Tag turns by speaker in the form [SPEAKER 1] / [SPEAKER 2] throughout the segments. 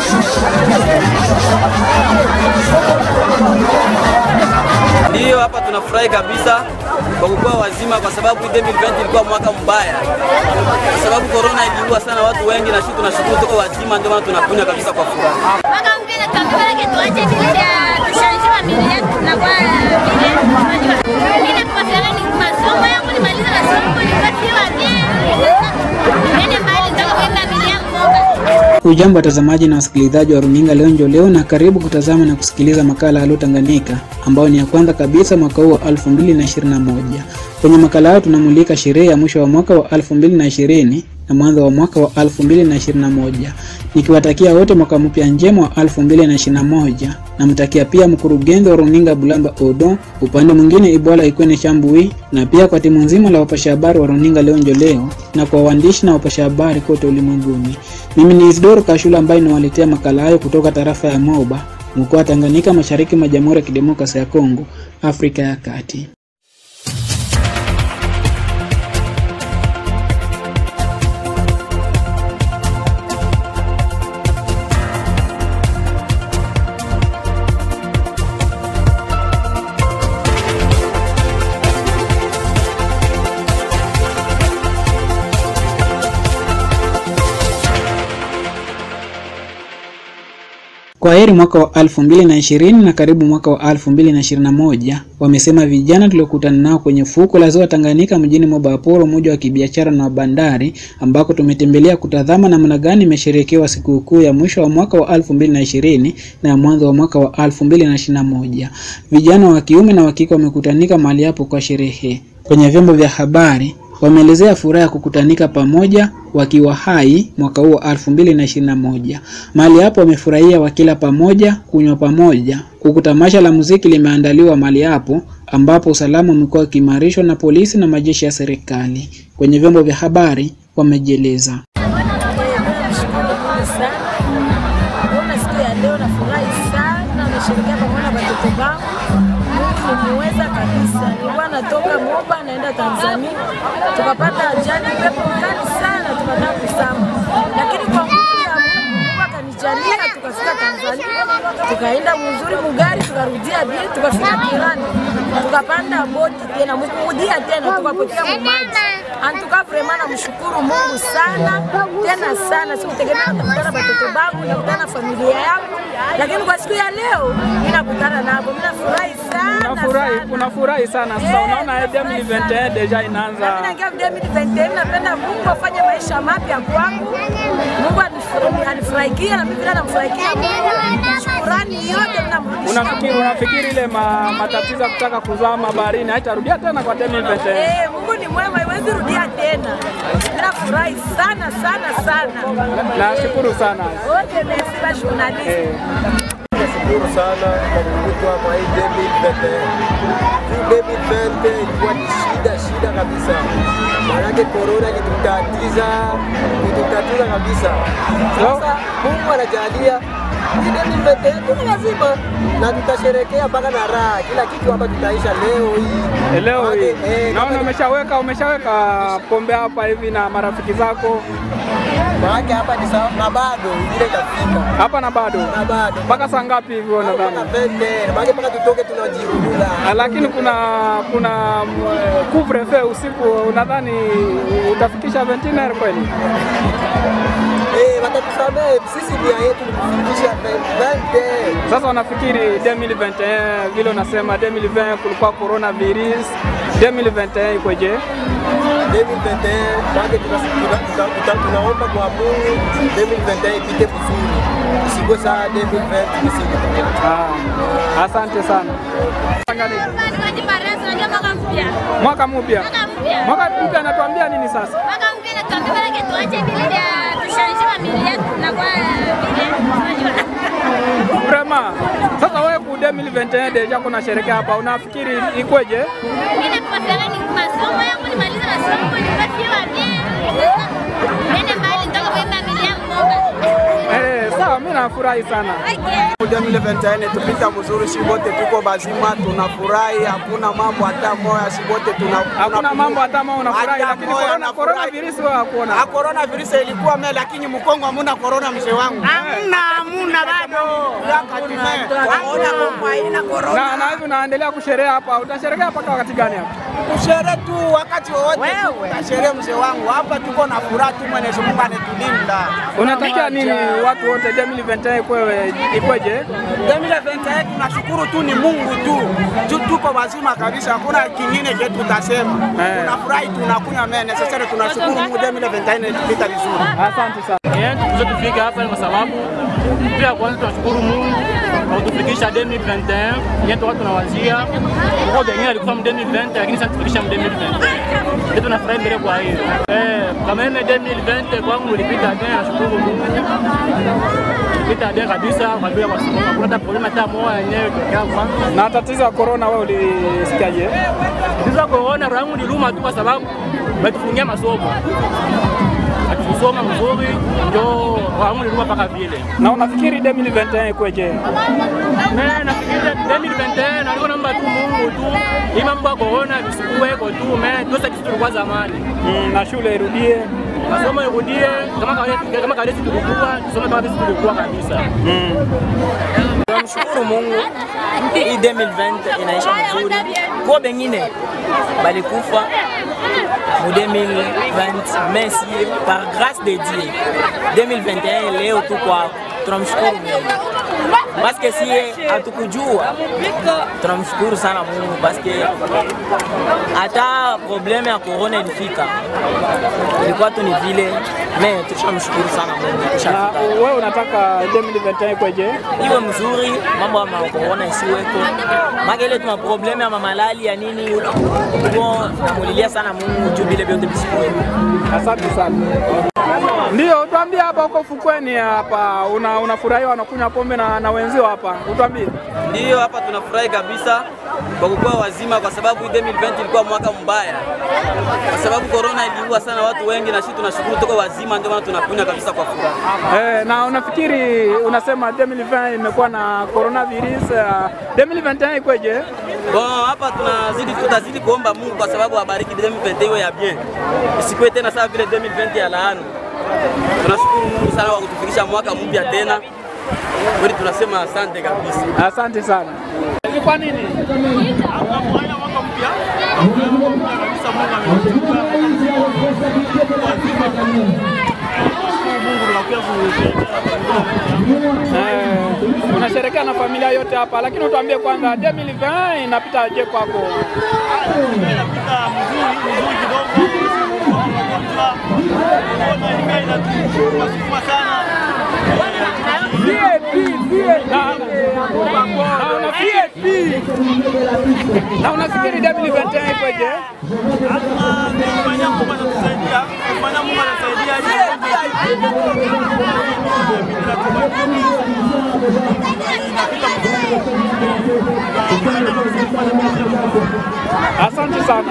[SPEAKER 1] Ndiyo, hapa tunafurahi kabisa kwa kukuwa wazima, kwa sababu 2020 ilikuwa mwaka mbaya, kwa sababu corona iliua sana watu wengi, na sisi tunashukuru tuko wazima, ndio maana tunakunywa kabisa kwa furaha.
[SPEAKER 2] Mwaka mpya natuambia tuache vile vya tushawishi familia yetu tunakuwa vile unajua. Mimi nakupatia ni masomo yangu nimaliza masomo nikasiwa bien. Nene mbali ndio kwenda familia mmoja.
[SPEAKER 3] Ujambo watazamaji na wasikilizaji wa runinga Leonjo leo, na karibu kutazama na kusikiliza makala Halo Tanganyika ambayo ni ya kwanza kabisa mwaka huu wa 2021. Kwenye makala hayo tunamulika sherehe ya mwisho wa mwaka wa 2020 na mwanzo wa mwaka wa 2021, nikiwatakia wote mwaka mpya njema wa 2021. Namtakia pia mkurugenzi wa runinga Bulamba Odo, upande mwingine Ibwala Ikwene Shambui, na pia kwa timu nzima la wapasha habari wa runinga Leonjo leo na kwa waandishi na wapasha habari kote ulimwenguni. Mimi ni Isidoro Kashula ambaye ninawaletea makala hayo kutoka tarafa ya Moba, mkoa wa Tanganyika, mashariki mwa Jamhuri ya Kidemokrasia ya Kongo, Afrika ya Kati. Kwa heri mwaka wa 2020 na karibu mwaka wa 2021, wamesema vijana tuliokutana nao kwenye fuko la ziwa Tanganyika mjini Mobaporo, mmoja wa kibiashara na wa bandari, ambako tumetembelea kutazama namna gani imesherekewa sikukuu ya mwisho wa mwaka wa 2020 na ya mwanzo wa mwaka wa 2021. Vijana wa kiume na wa kike wamekutanika mahali hapo kwa sherehe. Kwenye vyombo vya habari wameelezea furaha ya kukutanika pamoja wakiwa hai mwaka huu wa 2021. Mahali hapo wamefurahia wakila pamoja, kunywa pamoja, huku tamasha la muziki limeandaliwa mahali hapo ambapo usalama umekuwa ukiimarishwa na polisi na majeshi ya serikali. Kwenye vyombo vya habari wamejieleza.
[SPEAKER 4] Ona siku ya leo nafurahi sana, nasherehekea pamoja na watoto wangu. Mungu nimuweza kabisa. Nilikuwa natoka Moba naenda Tanzania, tukapata ajali, pepo kali sana, tukataka kusama, lakini kwa nguvu ya Mungu Mungu akanijalia, tukafika Tanzania, tukaenda mzuri mugari, tukarudia bien, tukafika Kirani, tukapanda boti tena mkurudia tena, tukapotea mumaji. Antuka vrema namshukuru Mungu sana tena sana, sikutegemea nitakutana na watoto wangu, nitakutana na familia yangu, lakini kwa siku ya leo mimi nakutana nabo, mimi nafurahi sana
[SPEAKER 5] Unafurahi,
[SPEAKER 4] sana.
[SPEAKER 5] unafurahi sana sasa.
[SPEAKER 4] Eh,
[SPEAKER 5] Unaona
[SPEAKER 4] nafurahi
[SPEAKER 5] 2021
[SPEAKER 4] sana.
[SPEAKER 5] deja
[SPEAKER 4] Na mimi
[SPEAKER 5] inaanza.
[SPEAKER 4] naingia 2021 napenda Mungu afanye maisha mapya kwangu. Mungu anifurahi- anifurahikie na mimi vile namfurahikia Mungu. Shukrani yote ninamrudishia
[SPEAKER 5] Unafikiri
[SPEAKER 4] Mungu.
[SPEAKER 5] unafikiri ile ma, matatizo ya kutaka kuzama baharini haitarudia tena kwa 2021?
[SPEAKER 4] Eh, Mungu ni mwema, haiwezi rudia tena. Mimi nafurahi sana sana sana.
[SPEAKER 5] Nashukuru sana.
[SPEAKER 4] Wote merci ba journaliste.
[SPEAKER 5] Eh,
[SPEAKER 6] Nashukuru sana kwa kukutwa kwa hii 2020. Hii 2020 ilikuwa ni shida shida kabisa, maanake korona ilitutatiza ilitutatiza kabisa. Sasa Mungu anajalia hii 2021 tuko lazima na tutasherekea mpaka na raha, kila kitu hapa tutaisha leo hii.
[SPEAKER 5] leo
[SPEAKER 6] Maanake,
[SPEAKER 5] hii
[SPEAKER 6] eh,
[SPEAKER 5] naona
[SPEAKER 6] kama-
[SPEAKER 5] umeshaweka umeshaweka pombe hapa hivi na marafiki zako
[SPEAKER 6] maanake hapa ni sawa na bado ile itafika
[SPEAKER 5] hapa na bado
[SPEAKER 6] na bado
[SPEAKER 5] mpaka saa ngapi hivi
[SPEAKER 6] mpaka
[SPEAKER 5] unadhani?
[SPEAKER 6] vende, maanake mpaka tutoke tunajirudula
[SPEAKER 5] Ah, Lakini kuna kuna mm, couvre-feu usiku, unadhani utafikisha 21 kweli?
[SPEAKER 6] Eh, watatusamehe sisi, nia yetu ni kufikisha 20.
[SPEAKER 5] Sasa wanafikiri 2021 vile unasema 2020 kulikuwa coronavirus, 2021 ikoje?
[SPEAKER 6] 2021 maana tuna- tuna- tuna- tuna- tunaomba kwa Mungu 2021 ipite vizuri, isikuwe saa 2020 isije.
[SPEAKER 5] Ah, asante sana. Tanganyika.
[SPEAKER 2] Baraza unajua mwaka mpya.
[SPEAKER 5] Mwaka mpya,
[SPEAKER 2] Mwaka mpya.
[SPEAKER 5] mwaka mpya anatuambia nini sasa?
[SPEAKER 2] Mwaka mpya natuambia tuache vile vya tushawishi familia yetu tunakuwa vile unajua.
[SPEAKER 5] Vrema, sasa wewe ku 2021 deja kuna sherekea hapa, unafikiri ikweje?
[SPEAKER 2] Mimi nakupatia ni masomo yangu nimaliza masomo nikasiwa bien. Nene mbali ndio kwenda familia mmoja.
[SPEAKER 5] Eh, sawa, mimi nafurahi sana.
[SPEAKER 6] 2021 tupita mzuri, si wote tuko bazima, tunafurahi, hakuna mambo hata moya, si wote tuna
[SPEAKER 5] Hakuna mambo hata kama unafurahi,
[SPEAKER 6] Hata
[SPEAKER 5] lakini
[SPEAKER 6] moya
[SPEAKER 5] corona
[SPEAKER 6] nafurahi.
[SPEAKER 5] corona virus wewe hakuona.
[SPEAKER 6] Ah, corona virus ilikuwa me, lakini Mkongo hamuna corona, mzee wangu.
[SPEAKER 5] Hamna,
[SPEAKER 7] hamuna bado. Hakuna Kongo haina corona.
[SPEAKER 5] Na na hivi unaendelea kusherea hapa, utasherekea mpaka wakati gani hapa?
[SPEAKER 7] Kushere tu wakati wowote tutasherehe, mzee wangu. Hapa tuko na furaha tu, Mwenyezi Mungu anatulinda.
[SPEAKER 5] Unatakia nini watu wote 2021 ikwewe ikweje?
[SPEAKER 7] 2021 tunashukuru tu ni Mungu tu. Tu tuko wazima kabisa, hakuna kingine kitu tutasema.
[SPEAKER 5] Eh.
[SPEAKER 7] Tunafurahi tunakunywa mene. Sasa tunashukuru Mungu 2021 itupita vizuri.
[SPEAKER 5] Asante sana.
[SPEAKER 8] Yetu tuzo tufike hapa ni kwa sababu pia kwanza tunashukuru Mungu kwa kutufikisha 2021 yetu watu tunawazia kwa wengine alikufa mu 2020 lakini sasa tufikisha mu 2021 yetu tunafurahi mbele kwa hiyo eh kama mimi 2020 kwangu ilipita bien nashukuru Mungu ilipita bien kabisa kwa bila kwa sababu hakuna hata problema hata moja yenyewe tokea kwanza
[SPEAKER 5] Na tatizo ya corona wewe ulisikiaje?
[SPEAKER 8] tatizo ya corona rangu niluma tu kwa sababu wametufungia masomo hatukusoma mzuri ndio rangu niluma mpaka vile
[SPEAKER 5] Na unafikiri 2021 ikweje?
[SPEAKER 8] Me nafikiri 2021 nalikuwa naomba tu Mungu tu hii mambo ya corona visikuweko tu me tuose kitu tulikuwa zamani,
[SPEAKER 5] Mm, na shule irudie.
[SPEAKER 8] masomo irudie kama kawaida, kama kawaida sisi tulikuwa tusome kama sisi tulikuwa kabisa.
[SPEAKER 9] Tunamshukuru Mungu, hii 2020 inaisha mzuri. Kwa bengine balikufa mu 2020 mais si par grâce de Dieu 2021 leo tu kwako, tunamshukuru Mungu paske sie hatukujua. Tunamshukuru sana Mungu paske hata probleme ya corona ilifika, ilikuwa tu ni vile me, tushamshukuru sana Mungu,
[SPEAKER 5] Na
[SPEAKER 9] tushafika
[SPEAKER 5] wewe unataka 2021 ikweje?
[SPEAKER 9] iwe mzuri, mambo ya makorona isiweko, maka ile tuna probleme ya mamalali ya nini uko namulilia sana Mungu juu vile vyote visikuwepo.
[SPEAKER 5] Asante sana. Ndio, utuambie hapa huko fukweni hapa una unafurahiwa unakunywa pombe na, na wenzio hapa. Utuambie.
[SPEAKER 1] Ndiyo, hapa tunafurahi kabisa kwa kukuwa wazima, kwa sababu hii 2020 ilikuwa mwaka mbaya, kwa sababu corona iliua sana watu wengi, na sisi tunashukuru tuko wazima, ndio maana tunakunywa kabisa kwa furaha.
[SPEAKER 5] Eh, na unafikiri unasema 2020 imekuwa na coronavirus uh, 2021 ikweje?
[SPEAKER 1] Bon, hapa tunazidi tutazidi kuomba Mungu kwa sababu abariki 2020 iwe ya bien, isikuwe tena sawa vile 2020 ya laana. Tunashukuru Mungu sana kwa kutufikisha mwaka mpya tena, kweli tunasema asante kabisa.
[SPEAKER 5] Asante sana. Ni kwa nini? Eh, unasherekea na familia yote hapa, lakini utuambie kwanza 2020 inapita je kwako? Na unafikiri 2021 ikoje? Asante sana.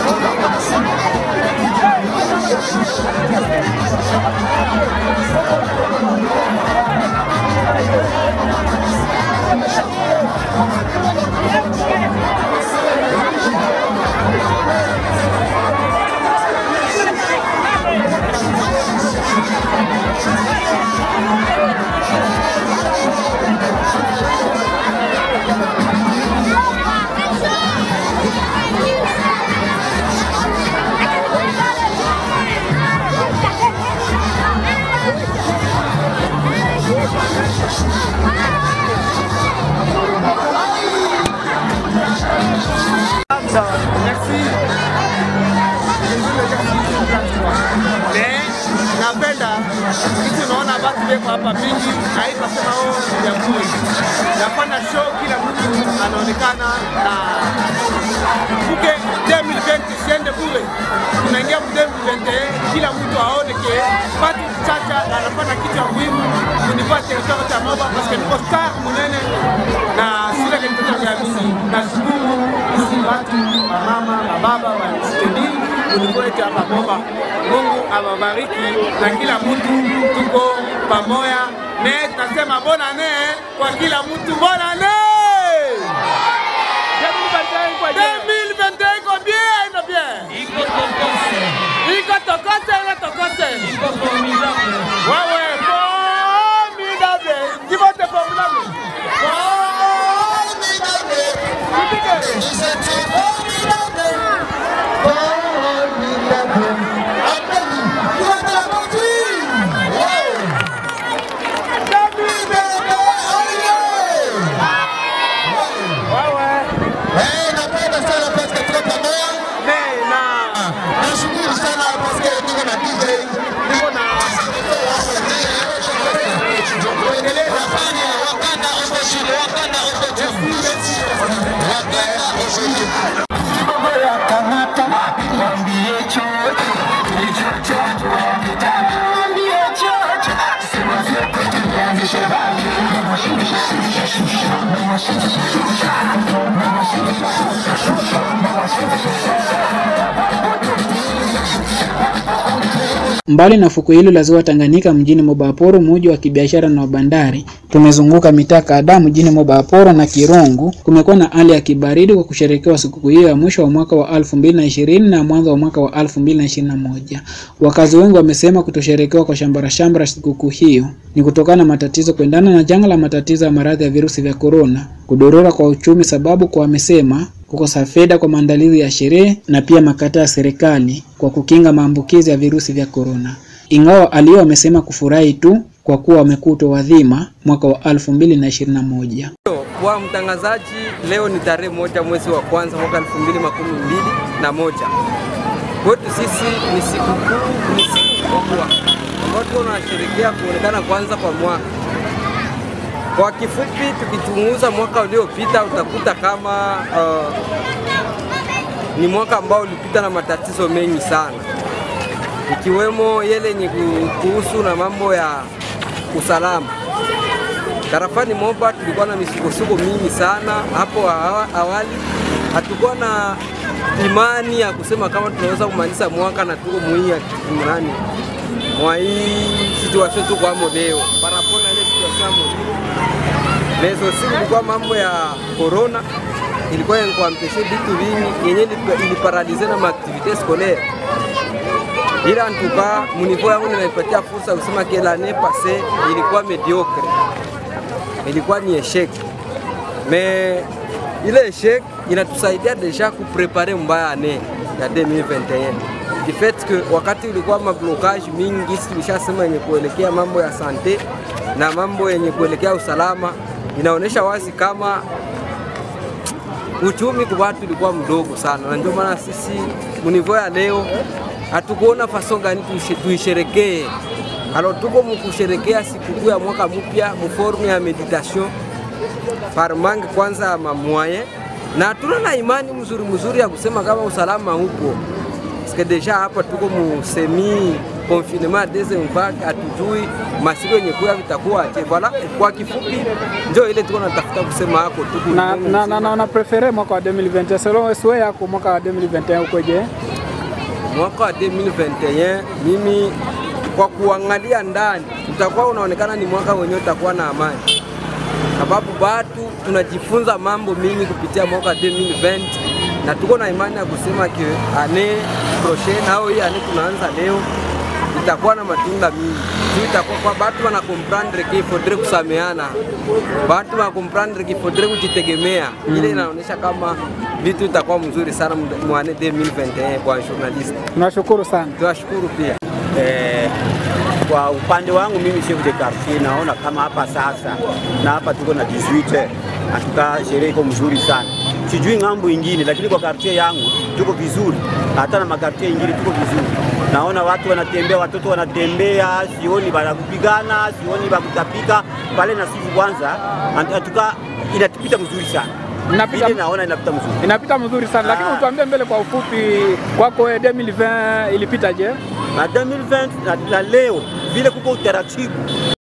[SPEAKER 7] napenda kitu naona batu beko hapa mingi haitasema o jamhuri nafanya show kila mtu anaonekana na uke 2020 siende bure tunaingia mu 2021 kila mtu aone ke pati chacha anafanya kitu ya muhimu kunivaa territoire cha moba paske niko star munene na sile kenitoto vya mingi nashukuru isi watu mamama mababa wanistedi kunivua yetu hapa moba Mungu awabariki na kila mtu tuko pamoja. Ne tunasema bonane kwa kila mtu bonane. 2021 iko bien, iko bien. Iko tokose, iko tokose. Wewe formidable.
[SPEAKER 3] Mbali na fuko hilo la ziwa Tanganyika mjini Mobaporo, mji wa kibiashara na wa bandari, tumezunguka mitaa kadhaa mjini Mobaporo na Kirungu. Kumekuwa na hali ya kibaridi kwa kusherekewa sikukuu hiyo ya mwisho wa mwaka wa 2020 na mwanzo wa mwaka wa 2021. Wakazi wengi wamesema kutosherekewa kwa shambara shambara sikukuu hiyo ni kutokana na matatizo kuendana na janga la matatizo ya maradhi ya virusi vya korona, kudorora kwa uchumi, sababu kwa wamesema kukosa fedha kwa maandalizi ya sherehe na pia makataa ya serikali kwa kukinga maambukizi ya virusi vya korona. Ingawa alio wamesema kufurahi tu kwa kuwa wamekutwa wadhima mwaka wa 2021.
[SPEAKER 10] Kwa mtangazaji, leo ni tarehe moja mwezi wa kwanza mwaka elfu mbili makumi mbili na moja. Kwetu sisi ni sikukuu, ni siku kubwa ambayo tuko tunasherehekea kuonekana kwanza kwa mwaka. Kwa kifupi, tukichunguza mwaka uliopita utakuta kama uh, ni mwaka ambao ulipita na matatizo mengi sana, ikiwemo yale yenye kuhusu na mambo ya usalama. Tarafani Moba tulikuwa na misukosuko mingi sana hapo awali, hatukuwa na imani ya kusema kama tunaweza kumaliza mwaka na tuko mwii nani mwa hii situation tuko amo leo parapona ile situation amo lezo siku ilikuwa mambo ya corona ilikuwa yankuampeshe vitu vingi yenye iliparalize na maaktivite scolaire ila antuka munivo yangu ninaipatia fursa kusema que l'année passée ilikuwa mediocre, ilikuwa ni eshek me ile eshek inatusaidia deja kuprepare mbaya ane ya 2021 du fait que wakati ulikuwa mablokage mingi, tulishasema yenye kuelekea mambo ya sante na mambo yenye kuelekea usalama, inaonyesha wazi kama uchumi kwa watu ulikuwa mdogo sana, na ndio maana sisi munivo ya leo hatukuona faso gani tuisherekee. Alo, tuko mukusherekea sikukuu ya mwaka mpya muformu ya meditation par manque kwanza ya mamwaye, na tuna na imani mzuri mzuri ya kusema kama usalama upo paske deja hapa tuko mu semi confinement deuxième vague, hatujui masiku yenye kuya vitakuwa aje. Voilà, kwa kifupi ndio ile tuko natafuta kusema hako tuko
[SPEAKER 5] na, na, na, na, na prefere mwaka wa 2021 selon wewe yako mwaka wa 2021 ukoje?
[SPEAKER 10] mwaka wa 2021 mimi kwa kuangalia ndani utakuwa unaonekana ni mwaka wenyewe utakuwa na amani, sababu batu tunajifunza mambo mingi kupitia mwaka 2020 na tuko na imani ya kusema ke ane prochaine au hii ane tunaanza leo itakuwa na matunda mingi juu itakuwa kwa batu wana comprendre que faudrait kusameana, batu wana comprendre que faudrait kujitegemea. Ile inaonyesha kama vitu itakuwa mzuri sana mwane 2021 kwa journalist.
[SPEAKER 5] Tunashukuru sana.
[SPEAKER 10] Tunashukuru pia.
[SPEAKER 11] Eh, kwa upande wangu mimi chef de quartier naona kama hapa sasa na hapa tuko na 18 atuka sherehe iko mzuri sana, sijui ng'ambo ingine, lakini kwa quartier yangu tuko vizuri, hata na makartier ingine tuko vizuri. Naona watu wanatembea, watoto wanatembea, sioni banakupigana, sioni bakutapika pale na sifu kwanza, atuka inatupita mzuri sana
[SPEAKER 5] Inapita,
[SPEAKER 11] Vile naona inapita mzuri.
[SPEAKER 5] inapita mzuri sana lakini
[SPEAKER 11] Ah.
[SPEAKER 5] utuambie mbele kwa ufupi kwako wewe 2020 ilipita je?
[SPEAKER 11] Na 2020 na, na leo vile kuko utaratibu